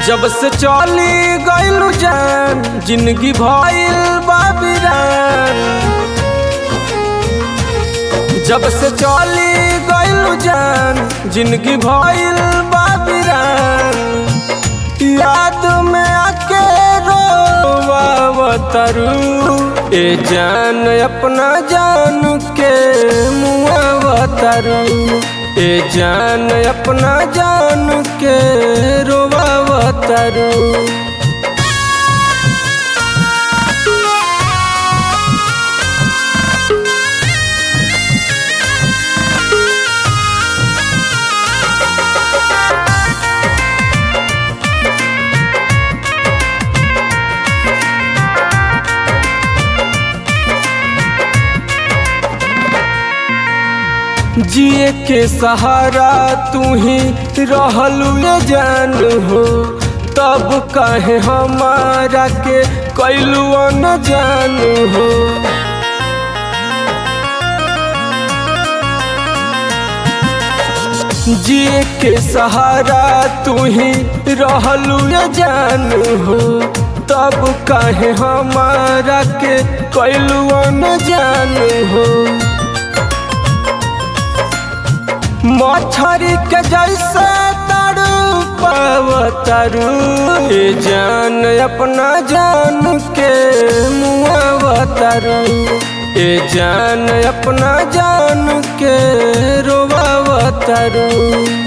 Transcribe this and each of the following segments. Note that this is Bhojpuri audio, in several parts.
जब से चली गइलू जान जिंदगी भइल बाबिरान जब से चली गइलू जान जिंदगी भइल बाबिरान याद में आके रोवावतरू ए जान अपना जान के मुआवतरू ए जान अपना जान के रोवावतरू जिए के सहारा तू ही रहलू ये जान हो तब कहे हमारा के कैलू न जान हो जिए के सहारा तू ही रहलू ये जान हो तब कहे हमारा के कैलू न जान हो मछरी के जैसे तड़ू पावतरू ए जान अपना जान के मुआवतरू ए जान अपना जान के रोवावतरू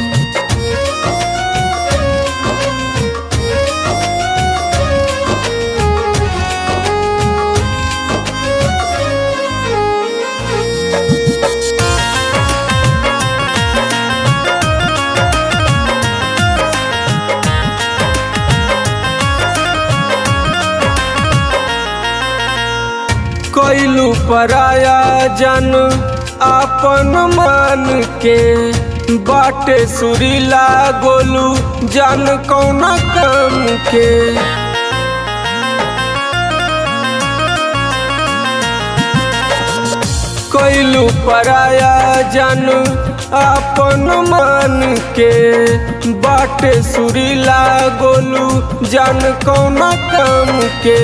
कैलू पराया जन आपन मान के बाटे सुरीला गोलू जन कौन काम के कैलू पराया जन आपन मान के बाटे सुरीला गोलू जन कौन काम के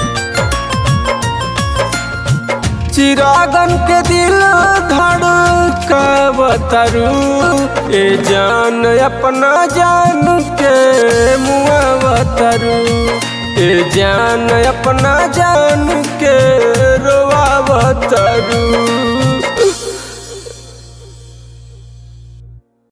चिरागन के दिल धड़कावतरू ए जान अपना जान के मुआवतरू ए जान अपना जान के रोवावतरू